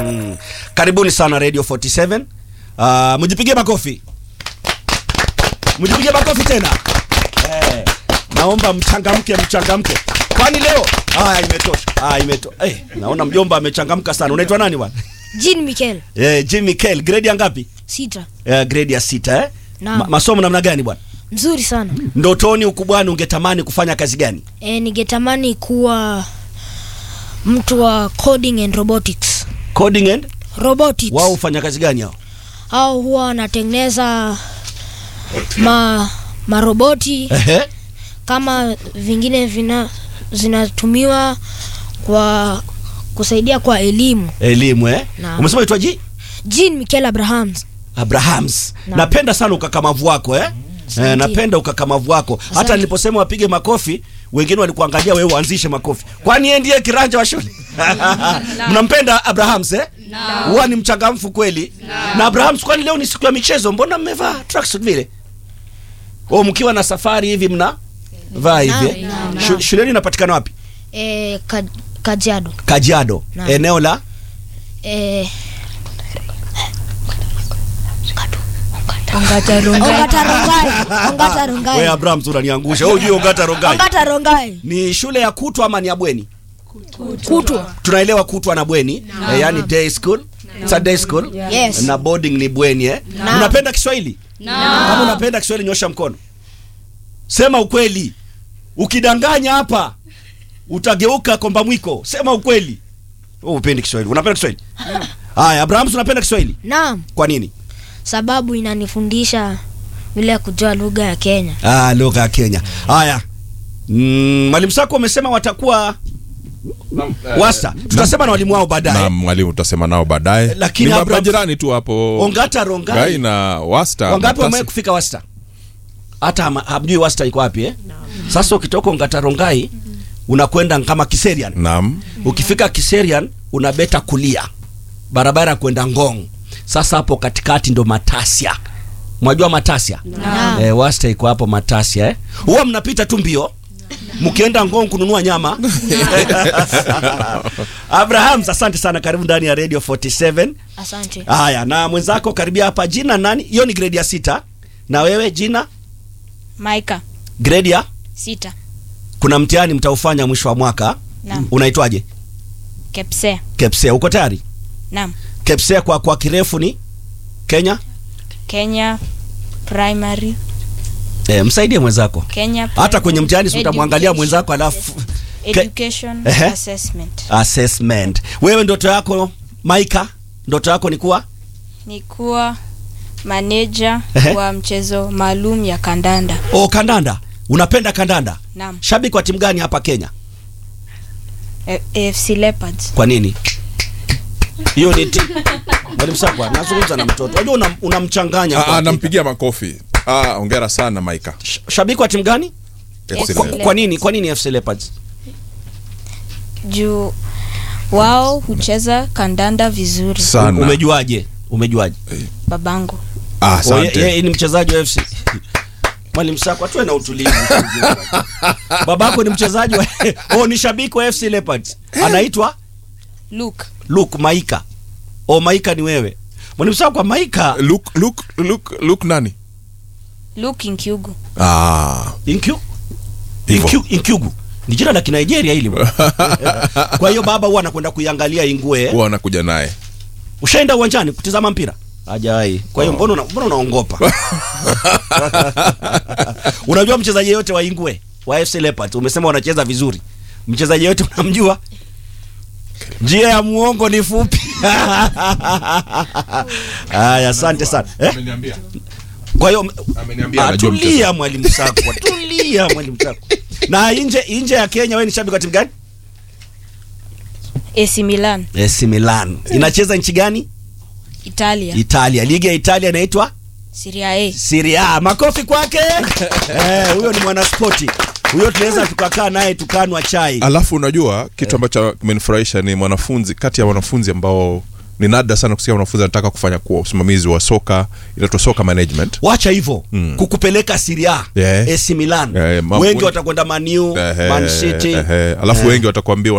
Mm. Karibuni sana Radio 47. Uh, mjipigie makofi. Mjipigie makofi tena. Eh, naomba mchangamke mchangamke. Kwani leo? Ah, imetosha. Ah, imetosha. Eh, naona mjomba amechangamka sana. Unaitwa nani bwana? Jean Mikel Eh, Jimmy Kell, grade ya ngapi? sita Eh, grade ya sita eh? Naam. Ma masomo namna gani bwana? mzuri sana Ndotoni ukubwani ungetamani kufanya kazi gani? e, ningetamani kuwa mtu wa coding and robotics Coding and robotics wao hufanya kazi gani hao? au huwa wanatengeneza ma maroboti Ehe. kama vingine vina zinatumiwa kwa kusaidia kwa elimu Elimu eh? Naam. Umesema itwaji? Jean Mikel Abrahams Abrahams. Naam. Napenda sana ukakamavu wako eh? Eh, Asante. napenda ukakamavu wako. Hata Asante. niliposema wapige makofi, wengine walikuangalia wewe uanzishe makofi. Kwani yeye ndiye kiranja wa shule? Mnampenda Abrahams eh? Huwa ni mchangamfu kweli. Na Abrahams, kwani leo ni siku ya michezo, mbona mmevaa tracksuit vile? Oh, mkiwa na safari hivi mna vaa hivi. eh? Naam, naam, Shu- naam. Shuleni inapatikana wapi? e, ka, Kajiado Kajiado. Naam. Eneo la e, Ongata Rongai. Ongata Rongai Ongata Wewe Rongai Abrahams unaniangusha. Wewe hujui Ongata Rongai. Ongata Rongai Ni shule ya kutwa ama ni ya bweni? kutwa tunaelewa kutwa na bweni eh, yani day school It's a day school Yes. na boarding ni bweni eh? Naam. unapenda kiswahili kama unapenda kiswahili nyosha mkono sema ukweli ukidanganya hapa utageuka komba mwiko sema ukweli Wewe upendi kiswahili unapenda kiswahili haya abrahams unapenda kiswahili naam kwa nini sababu inanifundisha vile ya kujua lugha ya Kenya ah, lugha ya kenya haya mm, mwalimu sako amesema watakuwa wasta tutasema na walimu wao baadaye na mwalimu tutasema nao baadaye Lakini ni Abraham- majirani tu hapo ongata rongai gai na wasta wangapi Matasi. wamewahi kufika wasta hata hama- hamjui wasta iko wapi eh? sasa ukitoka ongatarongai unakwenda kama kiserian naam ukifika kiserian unabeta kulia barabara ya kwenda ngong sasa hapo katikati ndo matasia mwajua matasia Naam. eh, wasta iko hapo matasia eh? huwa mnapita tu mbio mkienda ngong kununua nyama abraham asante sana karibu ndani ya radio 47 asante haya na mwenzako karibia hapa jina nani hiyo ni grade ya sita na wewe jina Maika grade ya sita kuna mtihani mtaufanya mwisho wa mwaka Naam. unaitwaje Kepsea kepsea uko tayari naam kepsea kwa kwa kirefu ni kenya Kenya Primary e, msaidie mwenzako Kenya hata Primary kwenye mtihani si utamwangalia Education- mwenzako alafu Ke- Education Ehe. Assessment assessment wewe ndoto yako maika ndoto yako ni kuwa ni kuwa manager Ehe. wa mchezo maalum ya kandanda o kandanda unapenda kandanda naam shabiki wa timu gani hapa kenya A- AFC Leopards kwa nini hiyo ni ti mwalimu sakwa nazungumza na mtoto unajua una- unamchanganya Ah, kwa ah, hakika. nampigia makofi ah, ongera sana maika Sh- shabiki wa timu gani FC kwa, Leopards. kwa nini kwa nini FC Leopards juu wao hucheza kandanda vizuri sana umejuaje umejuaje babangu ah, Oh, ye- asante yeye ni mchezaji wa FC mwalimu Sako atuwe na utulivu babako ni mchezaji wa oh ni shabiki wa FC Leopards anaitwa Luke Luke Maika oh Maika ni wewe mwalimu Sako Maika look look look look nani Luke Inkyugu ah Inkyu Hivyo. Inkyu Inkyugu ni jina la Kinigeria hili bwana. kwa hiyo baba huwa anakwenda kuiangalia Ingwe huwa anakuja naye ushaenda uwanjani kutizama mpira hajai kwa hiyo mbona una- mbona unaongopa unajua mchezaji yote wa ingwe wa fc leopards umesema wanacheza vizuri mchezaji yote unamjua njia ya muongo ni fupi haya asante sana eh? ameniambia kwa hiyo ameniambia Ah, anajua tulia mchezo. mwalimu sakwa tulia mwalimu sakwa na nje nje ya kenya wewe ni shabiki wa timu gani AC Milan AC Milan inacheza nchi gani Italia Italia ligi ya Italia inaitwa Serie A Serie A. Makofi kwake. Eh, huyo ni mwanaspoti. Huyo tunaweza tukakaa naye tukanwa chai. alafu unajua kitu ambacho kimenifurahisha ni mwanafunzi kati ya wanafunzi ambao ni nadra sana kusikia wanafunzi anataka kufanya kuwa usimamizi wa soka inaitwa soka management Wacha hivyo Mm. kukupeleka Serie A, Yeah. AC Milan. Eh, ma- Wengi watakwenda Man U, Ehe, Man City. ehe. alafu Eh. wengi watakwambia